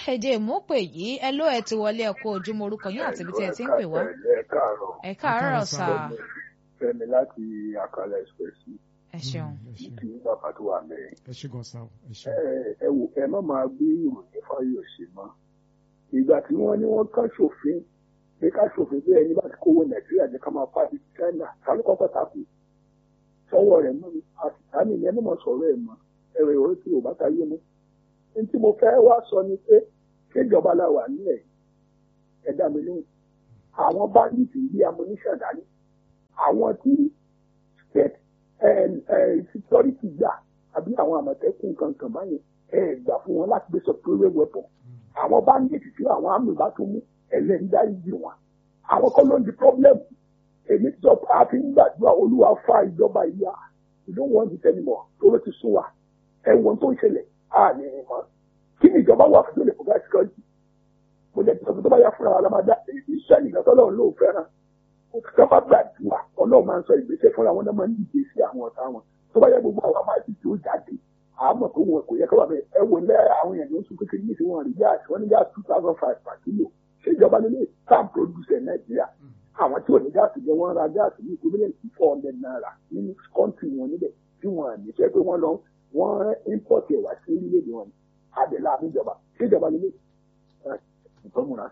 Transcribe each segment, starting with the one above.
ẹ̀jẹ̀ ìmúpè yìí ẹ ló ẹ ti wọlé ẹ̀kọ́ ojúmọ́ orúkọ yín àti ibi tí ẹ ti ń pè wá. ẹ káàárọ̀ ẹ káàárọ̀ sà fẹ́mi láti àkàlà express ẹ ṣeun. kì í bàbá tó wà mẹ́rin. ẹ ṣe gan sa o ẹ ṣe. ẹ wò ẹ má máa gbé ìròyìn fáyọsé mọ́ ìgbà tí wọ́n ní wọ́n kàn ṣòfin pé ká ṣòfin bí ẹni bá ti kówó nàìjíríà jẹ́ ká máa pàdé china tàbí kọ́kọ́ takò sọ́wọ́ rẹ̀ mọ́ mi àtìsáni ni ẹ má máa sọ̀rọ̀ ẹ̀ mọ́ ẹ̀rọ ìwé tí ò bá ta yé mu. ní tí mo fẹ́ wá sọ ni pé kéjọba la wà nílẹ̀ ẹ̀dá mi lóhùn àwọn báńkì ilé amúníṣàn dání àwọn tí state security gbà àbí àwọn àmọ̀tẹ́kùn kankan báyẹn ẹ̀ gbà fún wọn láti gbé sọpẹ́rẹ́ weapon àwọn báńkì tí àwọn àmì bá tún mú ẹlẹ́ńdá ìjì wọn àwọn kọ́ ló ń di problem èmi sọ pé a fi ń gbàdúrà olúwa fa ìjọba ìyá we don't want it anymore tó ti sún wa ẹ̀wọ̀n tó ń ṣẹlẹ̀ á ní ìmọ̀ kí ni ìjọba wà fún ìjọba ìfọ̀gá security mo jẹ́ ìjọba tó bá yá fúnra wa la máa dá iṣẹ́ ìgbà tó lọ́run ló fẹ́ràn ó ti ká bá gbàdúrà ọlọ́run máa ń sọ ìgbésẹ̀ fúnra wọn náà máa ń dìde sí àwọn ọ̀tá wọn tó bá yẹ gbogbo àwọn máa ti tí ó jáde àmọ́ tó wọn kò yẹ ká wà bẹ́ẹ̀ ẹ wò lẹ́ àwọn èèyàn ló ń sún kékeré ní ìsìn wọn rí gáàsì wọn ní gáàsì two thousand five per kilo ṣé ìjọba nílé farm producer nàìjíríà àwọn tí ò ní gáàsì jẹ wọn ra gáàsì ní equivalent to four hundred naira nínú kọ́ńtì wọn níbẹ̀ tí wọn à ní fẹ́ pé wọ́n lọ wọ́n import ẹ̀ wá sí orílẹ̀-èdè wọn ni àbẹ̀là àbíjọba ṣé ìjọba nílé nǹkan múra.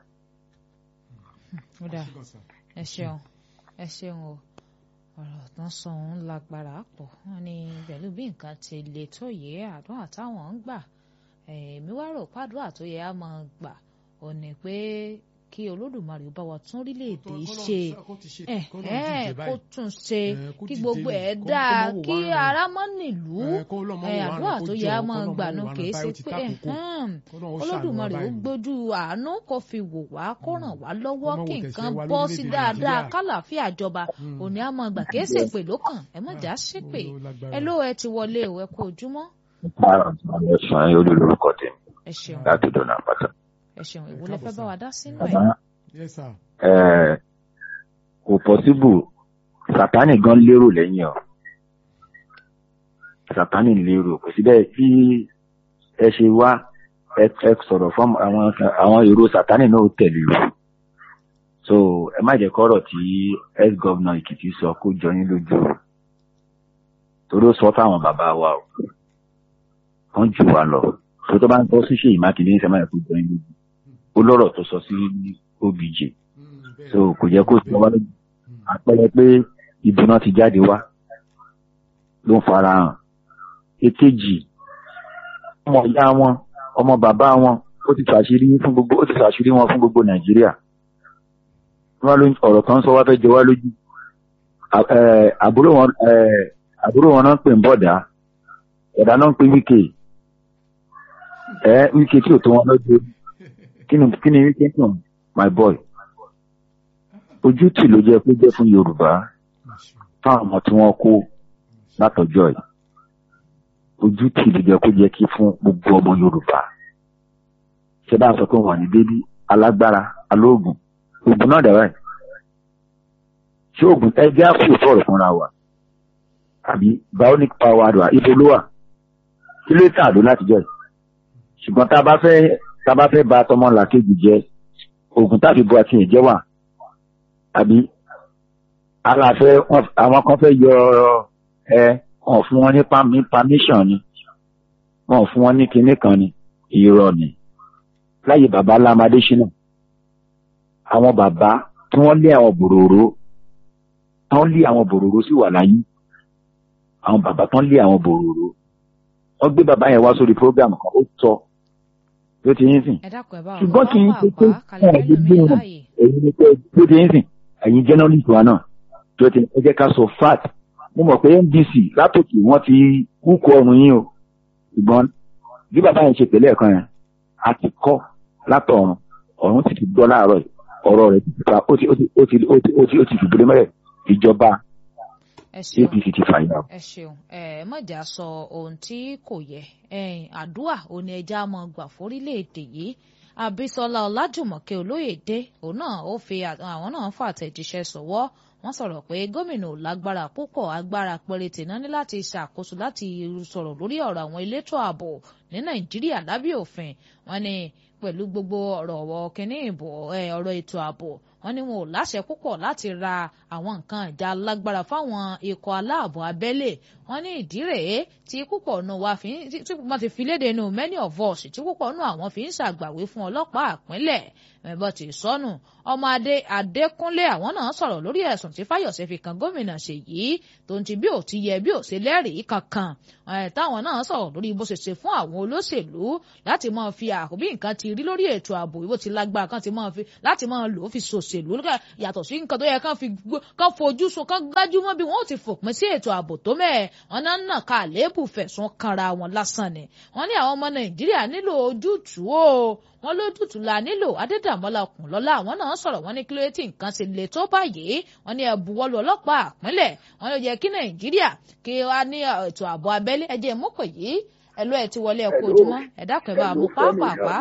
ó dà ẹ ṣeun ẹ ṣeun o ọ̀rọ̀ tán sọ òun lágbára pọ̀ wọ́n ní pẹ̀lú bí nǹkan ti le tó yẹ àdúrà táwọn ń gbà èmi wá rò pàdúrà tó yẹ á máa gbà ò ní pé kí olódùmarè bá wa tún orílẹ̀-èdè ṣe kó tún ṣe kí gbogbo ẹ̀ dáa kí ara mọ́ nílùú àdúrà tó yẹ á máa gbà nù kìí ṣe pé olódùmarè ó gbójú àánú kó fi wò wá kó ràn wá lọ́wọ́ kí nǹkan bọ́ sí dáadáa kálàáfíà jọba òní á máa gbà kìí ṣe pé lókàn ẹ má jà ṣépè ẹ ló ẹ ti wọlé ìwẹ kó ojúmọ́. ẹ̀sùn ayé olú lórúkọ tèmi ẹ ṣeun láti dọ̀nà àpáta. ẹ ṣeun ìwo lẹ fẹ́ bá wa dá sínú ẹ̀. Bàbá yes sir. ẹ̀ kò pọ́síbù sátánì gan lérò lẹ́yìn ọ̀ sátánì lérò kò sí bẹ́ẹ̀ tí ẹ ṣe wá ẹ ẹ sọ̀rọ̀ fún àwọn àwọn èrò sátánì náà ó tẹ̀lé o so ẹ má jẹ́ kọ́rọ̀ tí ex governor Èkìtì sọ kó jọ yín lójú o torí ó sọ fáwọn bàbá wa o wọ́n jù wá lọ tó tó bá ń tọ́ sí Ṣèyí Mákindé ní sẹ́máyà kó jọ yín lójú ó lọ́rọ̀ tó sọ sí obj so kò jẹ́ kó sọ wá lójú àpẹẹrẹ pé ìdùnnà ti jáde wá ló ń fara hàn èkejì ọmọ ìyá wọn ọmọ bàbá wọn ó ti fàṣírí fún gbogbo ó ti fàṣírí wọn fún gbogbo nàìjíríà wọn ló ọ̀rọ̀ kan sọ wá fẹ́ jẹ wá lójú àbúrò wọn àbúrò wọn náà ń pè ń bọ̀dá ẹ̀dá náà ń pè wíkè ẹ wíkè tí ò tó wọn lọ́jọ́ kí ni kí ni wíkè náà my boy ojú tì ló jẹ́ pé jẹ́ fún yorùbá fáwọn ọmọ tí wọ́n kó látọjọ́ yìí ojú tì ló jẹ́ kó jẹ́ kí fún gbogbo ọmọ yorùbá ṣé bá a sọ pé wọ́n ní bébí alágbára alóògùn oògùn náà dẹ̀ báyìí ṣé oògùn ẹgbẹ́ àpò sọ̀rọ̀ fúnra wa àbí bionic power wa ibo ló wà kí ló tà ló látijọ́ yìí ṣùgbọ́n tá a bá fẹ́ tá a bá fẹ́ ba tọmọ làkejì jẹ oògùn tàbí bu àti ìjẹ́ wà àbí aláfẹ́ àwọn kan fẹ́ yọ ẹ wọn fún wọn ní permission ni wọn fún wọn ní kinní kan ni irọ́ ni láyé bàbá lámadé ṣínà àwọn bàbá tí wọ́n lé àwọn bòròró tí wọ́n lé àwọn bòròró sí wà láyé àwọn bàbá tí wọ́n lé àwọn bòròró wọ́n gbé bàbá yẹn wá sórí program kan ó tọ́ ló ti yín sìn ṣùgbọ́n kì í ṣe pé ẹ̀ ẹ̀ gbé wọn èyí ni pé ló ti yín sìn ẹ̀yin journalist wa náà tó ti ẹ jẹ́ ká sọ fact mo mọ̀ pé NBC látòkè wọ́n ti kúkú ọrùn yín o ṣùgbọ́n bí bàbá yẹn ṣe pẹ̀lú ẹ̀kan yẹn a ti kọ́ látọ̀run ọ̀run ti ti gbọ́ láàárọ̀ yìí ọ̀rọ̀ rẹ̀ ti fa ó ti ó ti ó ti ó ti ó ti ó ti fìdúró mẹ́rẹ̀ ìjọba APC ti fà yín. ẹ ṣeun ẹ mọ̀jà sọ ohun tí kò yẹ àdúrà òní ẹja mọ̀ gbà fórílẹ̀-èdè yìí Àbísọ́lá Ọlájùmọ̀kẹ́ Olóyèdé òun náà ó fi àwọn náà fà àtẹ̀jíṣẹ́ sọ̀wọ́ wọ́n sọ̀rọ̀ pé gómìnà ò lágbára púpọ̀ agbára péréte náà ní láti ṣàkóso láti sọ̀rọ̀ lórí ọ̀rọ̀ àwọn elétò ààbò ní nàìjíríà lábẹ́ òfin wọn ni pẹ̀lú gbogbo ọ̀rọ̀ ọ̀wọ́ kínní ìbò ọ̀rọ̀ ètò ààbò wọn ní wọn ò láṣẹ púpọ̀ láti ra àwọn nǹkan ìjà lágbára fáwọn ikọ̀ aláàbò abẹ́lé wọn ní ìdí rèé tí púpọ̀ nù wa fi tí wọ́n ti fi léde nù many of us tí púpọ̀ nù àwọn fi ń ṣàgbàwé fún ọlọ́pàá àpínlẹ̀ ẹ̀bọ̀ tí sọnù ọmọ adé adékúnlé àwọn náà sọ̀rọ̀ lórí ẹ̀sùn tí fáyọ̀sẹ̀ fi kan gómìnà ṣèyí tó ń ti bí ò ti yẹ bí ò ṣe lẹ́rìí kankan táwọn náà sọ̀rọ̀ lórí bó ṣe ṣe fún àwọn olóṣèlú láti máa fi àkóbí nǹkan ti rí lórí ètò ààbò ìwò ti lágbára kan ti máa fi láti máa lò ó fi ṣòṣèlú yàtọ̀ sí nǹkan tó yẹ kán fi kán fojú sun kán gbájúmọ́ bí wọ́n ó ti fòpin sí ètò ààbò tó mẹ́ẹ̀ wọn náà nà ká àléébù fẹ̀sùn kanra wọn lásán ni wọ́n ní àwọn ọmọ nàìjíríà nílò ojútùú o wọ́n lójútùú la nílò adédàmọ́lá ọkùnlọ́lá àwọn náà sọ̀rọ̀ wọ́n ní kí ló tí nǹkan ṣe le tó báyìí wọ́n ní ẹ̀bùwọ́lù ọlọ́pàá àpínlẹ̀ wọ́n ló yẹ kí nàìjíríà kí wá ní ètò ààbò abẹ́lé ẹ̀jẹ̀ mọ́pọ̀ yìí ẹ̀lú ẹ̀ ti wọlé ẹ̀kọ́ ojúmọ́ ẹ̀dá kan bá mú pápápá.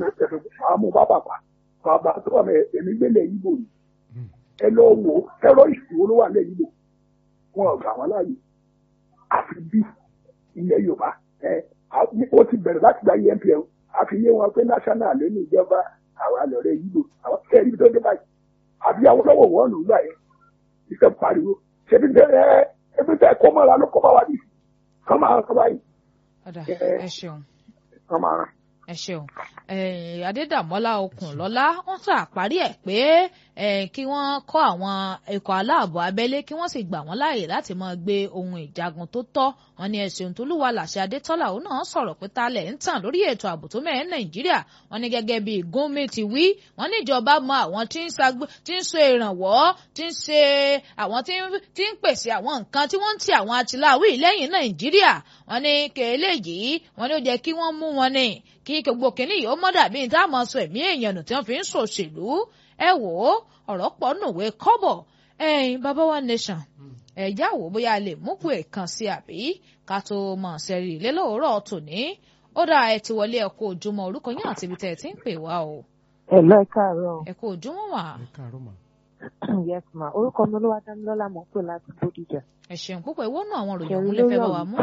àmú pápápá bàbá tó wà mẹ èmi gbélé yìí bò ní ẹ lọ wò tẹrọrìsì wo ló wà lẹ́yìn bò wọn ò gbà wọn láàyè àfi bí ilẹ̀ yorùbá ẹ ó ti bẹ̀rẹ̀ láti gba empl àfi yé wọn pé national ló ní ìjọba àwọn àlọ́rẹ́ yìí lò àwọn kẹ́rì tó dé báyìí àbí àwọn lọ́wọ́ wọn lò gbà yẹn ìfẹ́ pariwo ṣebí tẹ ẹ ẹbí tẹ kọ́ mọ́ra ló kọ́ bá wa nìyí kọ́ máa kọ́ báyìí. ọ̀dà ẹ ṣeun. kọ́ máa rán ẹ ṣeun adédàmọ́lá okùnlọ́lá wọ́n ṣàparí ẹ̀ pé kí wọ́n kọ́ àwọn ikọ̀ aláàbò abẹ́lé kí wọ́n sì gbà wọ́n láàyè láti máa gbé ohun ìjagun tó tọ́ wọn ni ẹ̀sìn òǹtolúwa làṣẹ adétọ́lá òun náà sọ̀rọ̀ pé talẹ̀ ń tàn lórí ètò ààbò tó mẹ́rin nàìjíríà wọn ni gẹ́gẹ́ bí gómìn ti wí wọn níjọba mọ àwọn tí ń ṣe ìrànwọ́ tí ń ṣe àwọn tí ń pèsè àwọn nǹkan tí wọ́n ń ti àwọn atiláwí lẹ́yìn nàìjíríà wọn ni kèélé yìí wọn ni ó jẹ́ kí wọ́n mú wọn ní kí gbogbo kìnìún yìí ó mọ́ dàbí ní táwọn máa sọ ẹ̀mí èèyàn nù tí wọ́n fi ń ṣòṣèlú ẹ wò ó ọ̀rọ̀ pọ̀ nùwé kọ́bọ̀ ẹ̀yin baba one nation ẹ̀já wò bóyá lè mú pé kan sí àbí ká tó mọ̀ sẹ́rí ilé lóòrọ̀ tòní ó dà ẹ ti wọlé ẹ̀kọ́ ojúmọ́ orúkọ yín àti ibi tẹ́ ẹ ti ń pè wá o. ẹ lọ ẹ káàárọ̀. ẹ̀kọ́ ojúmọ́ wà. ẹ káàárọ̀ mà. yes ma orúkọ mi olówó adámilọ́lá mọ̀ pé láti bódìjà. ẹ ṣeun púpọ̀ ìwọ́nù àwọn òròyìn òun lè fẹ́ bá wa mú.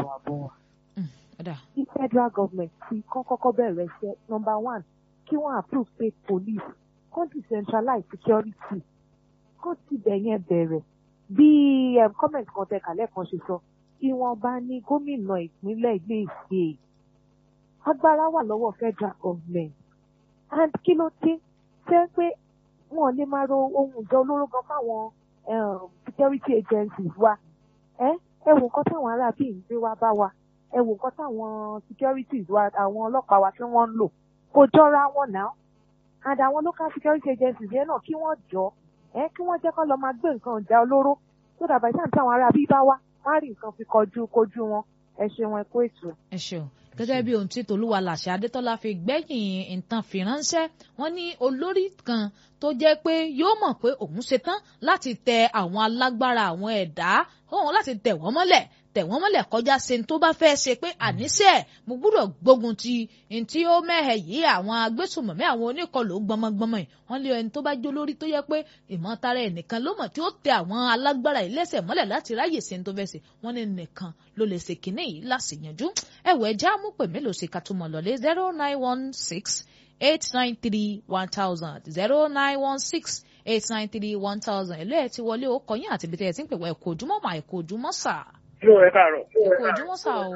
tí federal government ti kọ́ kọ́kọ́ bẹ̀rẹ̀ iṣẹ́ number one kí wọ́n approve state police kó decentralize security kó tibẹ̀ yẹn bẹ̀rẹ̀ bí comment kan tẹ kàlẹ́ kan ṣe sọ tí wọ́n bá ní gómìnà ìpínlẹ̀ ilé ìṣe agbára wà lọ́wọ́ federal government and kí ló dé ṣé pé wọn lè máa ro ohun ìjọ olóró gan fáwọn security agencies wa ẹ ẹ wo nǹkan táwọn ará bíi ń gbé wá bá wa ẹ wo nǹkan táwọn securities wa àwọn ọlọ́pàá wa tí wọ́n ń lò kò jọra wọn náà and àwọn local security agencies yẹn náà kí wọ́n jọ ẹ kí wọ́n jẹ́ kó lọ máa gbé nǹkan ìjà olóró tó dàbà ìsáǹtì táwọn ará bí bá wá wọ́n á rí nǹkan fi kọjú kojú wọn ẹ ṣeun ẹ kó ètò. ẹ ṣeun gẹ́gẹ́ bí ohun tí tolúwa làṣẹ adétọ́lá fi gbẹ́yìn nǹkan fi ránṣẹ́ wọ́n ní olórí kan tó jẹ́ pé yóò mọ̀ pé òun ṣetán láti tẹ àwọn alágbára àwọn ẹ̀dá òun láti tẹ̀ wọ́n mọ́lẹ̀ tẹ̀ wọ́n mọ́lẹ̀ kọjá ṣe tó bá fẹ́ ṣe pé àníṣe mo gbúdọ̀ gbógun ti ní tí ó mẹ́hẹ̀ yìí àwọn agbésùmọ̀mí àwọn oníkọlù gbọmọgbọmọ yìí wọ́n lé ẹni tó bá jó lórí tó yẹ pé ìmọ̀tara ẹnìkan ló mọ̀ tí ó tẹ àwọn alágbára yìí lẹ́sẹ̀ mọ́lẹ̀ láti ráyè ṣe tó fẹ́ ṣe wọ́n ní nìkan ló lè ṣe kínní yìí láṣìyànjú ẹ̀wọ̀ ẹja mú pè mélòó ṣe ká tó mọ̀ lọ́lé zero nine one six eight nine three one thousand zero nine one six eight nine three one thousand ẹ̀lú ẹ̀ ti wọlé ó kọyìn àti ibi tẹ́ ẹ ti ń pè wá ẹ̀kọ́ ojúmọ́ mà ẹ̀kọ́ ojúmọ́ sà. Ṣé ẹ káàárọ̀? ẹ̀kọ́ ojúmọ́ sà o.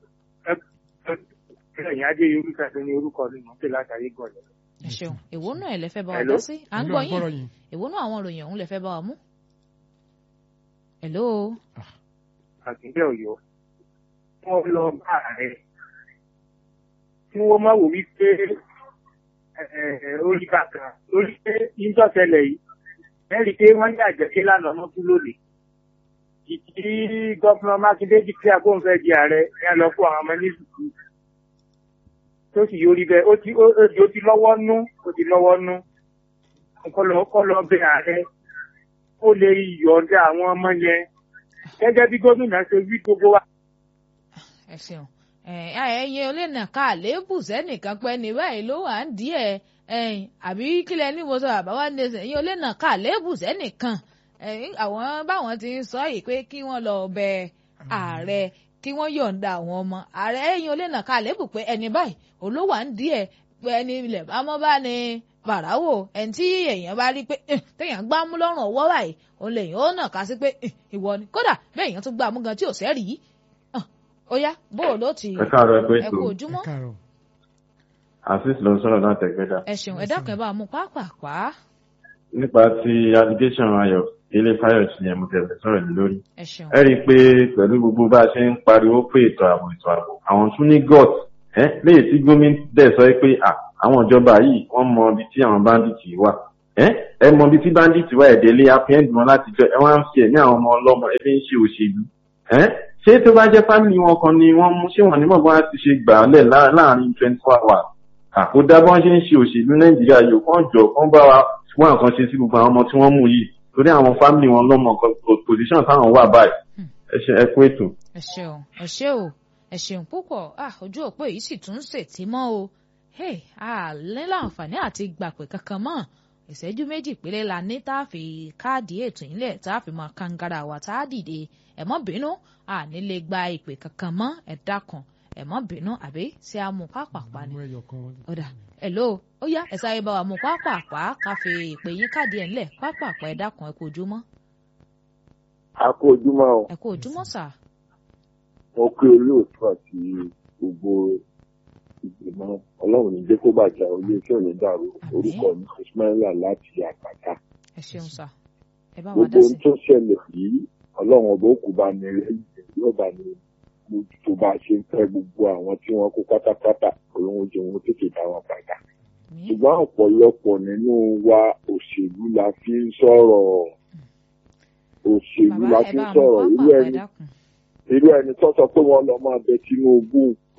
Ẹ̀yìn Adé Yorùbá tó ní orúkọ mi mọ̀ pé látàrí gọ̀ọ̀lẹ̀. ẹ ṣeun èwo náà ẹ lè fẹ́ bá wa Hello? dá sí à ń gbọ́ yín èwo náà àwọn ìròyìn ọ̀hún lè fẹ́ bá wa mú. hello. Àkíndé Ọ̀yọ́. Wọ́n lọ bá ààrẹ. Tí wọ́n máa wò wípé orí kàkà lórí pé ìjọ́sẹ̀lẹ̀ yìí. Ẹ̀rí pé wọ́n ní àjẹsí lánàá ọmọ kú lónìí. Ìdí gọ́fúnà Mákindé jí pé agbóhùnfẹ́ di ààrẹ ẹ lọ fún àwọn ọmọ ní sùkúù. Tó sì yọrí bẹ́ẹ̀ ó ti ó ó ti lọ́wọ́ nú ó ti lọ́wọ́ nú. Kọ́lọ́ kọ́lọ́ bẹ ààrẹ. Ó lè yọ̀ọ̀dà àwọn ọmọ yẹn. Gẹ́gẹ́ bí gómìnà ṣe wí gbogbo wa. ẹ ṣeun ẹyin olóòna ká àléébù sẹ́nìkan pẹ́ ní báyìí ló wà ń díẹ̀ ẹyin àbí kílẹ̀ ní mo sọ àbáwá ní ẹsẹ̀ ẹyin olóòna ká àléébù sẹ́nìkan ẹyin àwọn báwọn ti ń sọ yìí pé kí wọ́n lọ bẹ ààrẹ kí wọ́n yọ̀ǹda àwọn ọmọ ààrẹ ẹ̀yìn olè náà ká lébù pé ẹni báyìí olówó à ń díẹ̀ pé ẹni ilẹ̀ bá mọ́ bá ní bàráwò ẹni tí èèyàn bá rí pé téèyàn gbá mú lọ́rùn ọwọ́ báyìí òun lèèyàn ó nà ká sí pé ìwọ ni kódà bẹ́ẹ̀ èèyàn tún gbá mú gan tí ò sẹ́rì yìí ó yá bó o ló ti ẹ káàárọ̀ ẹ pé ẹ ètò kú ojúmọ́ ẹ káàárọ̀ azeez ló ń sọ̀rọ̀ náà tẹ̀gbẹ́dà ẹ ṣeun ẹ dákun ẹ bá mú pápápá nípa ti allegation ayọ̀ ilé fayọ̀sì yẹn mo tẹ̀lé sọ̀rọ̀ ní lórí ẹ ṣeun ẹ rí i pé pẹ̀lú gbogbo bá a ṣe ń pariwo pé ètò ààbò ètò ààbò àwọn tún ní gut ẹ léyìí tí gómìnà dẹ̀ sọ pé à àwọn ìjọba yìí wọ́n mọ ibi tí àwọn bandits wà ẹ ẹ mọ ibi tí bandits wà ẹ̀dẹ́lé apẹ́ǹdì wọn láti jọ ẹ wá ń fi ẹ̀mí àwọn ọmọ ọlọ́mọ ẹ fi ń ṣe òṣèlú ẹ ṣé tó bá jẹ́ fámìlì wọn kan ni wọ́n mú ṣé wọ́n ní mọ̀ bá ti ṣe gbà á lẹ̀ lá- láàrin twenty four hours àkódá bọ́n ṣe ń ṣe òṣèlú nàìjíríà yìí kàn jọ kàn bá wa wá nǹkan ṣe sí gbogbo àwọn ọmọ tí wọ́n mú yìí torí àwọn fámìlì wọn lọ́mọ nǹkan position táwọn wà báyìí ẹ ṣe ẹ kú ètò. ẹ ṣeun ẹ ṣe o ẹ ṣeun púpọ̀ ah ojú òpó yìí sì tún ń ṣètì mọ́ o hey a ní láǹfààní àti gbàpè kankan mọ́ ìṣẹ́jú méjì péré la ní tá a fi káàdì ètò ìlẹ̀ tá a fi máa kangara wa tá a dìde ẹ mọ́ bínú a ní lè gba ìpè kankan mọ́ ẹ dákun ẹ mọ́ bínú àbí ṣé a mú pápápá ni mú ẹyọ kan wọlé. ọ̀dà hello ó yá ẹ sáré bá wa mú pápápá ká fi ìpè yín káàdì ẹ̀ ńlẹ̀ pápápá ẹ dákun ẹ kú ojúmọ́ a kó ojúmọ́ o ẹ kú ojúmọ́ sà mo pé olóòtú àti gbogbo ìgbìmọ̀ ọlọ́run ní jẹ́ kó bàjẹ́ oyè tí ò ní dàrú orúkọ mi ismaila láti àpáta ẹ ṣeun sà ẹ bá wa gbogbo dá ohun sí tó ṣẹlẹ̀ yìí ọlọ́run ọba òkú bá ní lẹ́yìn yóò bá ní mójútó bá a ṣe ń fẹ́ gbogbo àwọn tí wọ́n kó pátápátá olóhùn jẹ́ wọn tètè dá wọn padà mi ṣùgbọ́n ọ̀pọ̀lọpọ̀ nínú wa òṣèlú la fi ń sọ̀rọ̀ òṣèlú bàbá la ẹ fi ń bá mú sọ̀rọ̀ irú pápápá ẹ ẹni dákun irú ẹni tó sọ pé wọ́n lọ máa bẹ Tinubu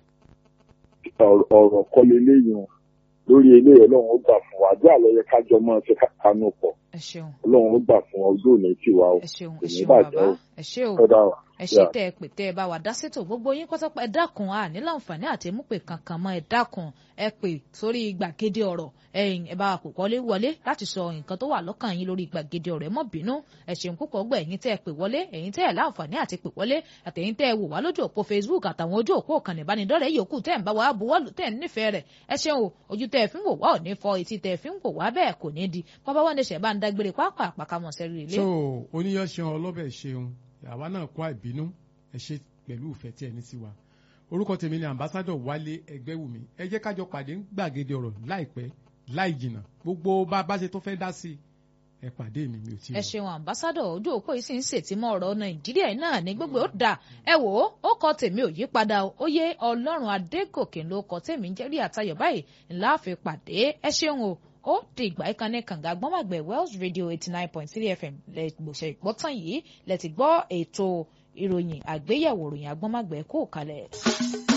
ọ̀rọ̀- ọ̀rọ̀ kọ́ leléyìn o. lórí eléyìí Ọlọ́run ó gbà fún wa àdúrà ló yẹ kájọ máa ṣe kánú pọ̀ ẹ ṣeun Ọlọ́run ó gbà fún wa ojú òní tiwa o ẹ ṣeun kò ẹ ní ṣeun bàjẹ́ bàbá o ẹ ṣe o kódà o. ẹ ṣe Yeah. tẹ ẹ pè tẹ ẹ bá wa dá sétò gbogbo yín pátápá ẹ dákun à ní láǹfààní àti múpè kankan mọ́ ẹ dákun ẹ pè sórí gbàgede ọ̀rọ̀ ẹ̀yin ẹ bá wa pè wọlé wọlé láti sọ nǹkan tó wà lọ́kàn yín lórí gbàgede ọ̀rọ̀ ẹ mọ́ bínú ẹ ṣeun púpọ̀ gbọ́ ẹ̀yin tẹ́ ẹ pè wọlé ẹ̀yin tẹ́ ẹ láǹfààní àti pè wọlé àtẹ̀yin tẹ́ ẹ wò wá lójú òpó Facebook àtàwọn ojú òpó ìkànnì ìbánidọ́rẹ̀ẹ́ yòókù tẹ́ ẹ ń bá wa buwọ́lù tẹ́ ẹ ń nífẹ̀ẹ́ rẹ̀ ẹ ṣeun o ojú tẹ́ ẹ fi ń wò wá ò ní fọ etí tẹ́ ẹ fi ń wò wá bẹ́ẹ̀ kò ní di bàbá wa ní ṣẹ̀ bá ń dágbére pápá àpàkàmọ̀ sẹ́rí ilé. so oníyan ṣeun ọlọ́bẹ̀ ṣeun àwa náà kó àìbínú ẹ ṣe pẹ̀lú ìfẹ́ tí ẹ ní sí wa orúkọ tèmi ni ambassadọ wálé ẹgbẹ́wùmí ẹ jẹ́ kájọ pàdé ń gbàgede ọ̀rọ̀ láìpẹ́ láì jìnnà gbogbo bá a bá ṣe tó fẹ́ dá sí i ẹ pàdé mi mi ò tí ì ẹ lọ. ṣeun àmbásádọ ojú òpó yìí sì ń ṣètìmọ ọ̀rọ̀ nàìjíríà yìí náà ní gbogbo ó dà ẹ wò ó ó kọ tèmi ò yí padà o ó yé ọlọ́run adégòkè ló kọ tèmi ń jẹ́rí àtayọ̀ báyìí ńlá fi pàdé ẹ ṣeun o ó di ìgbà ìkànnì kànga gbọ́màgbẹ̀ wells radio eighty nine point three fm lẹ́gbọ̀nsẹ̀ ìgbọ́tàn yìí lẹ́ti gbọ́ ètò ìròyìn àgbéyẹ̀wò ìròyìn agbọ́màgbẹ̀ kó kalẹ̀.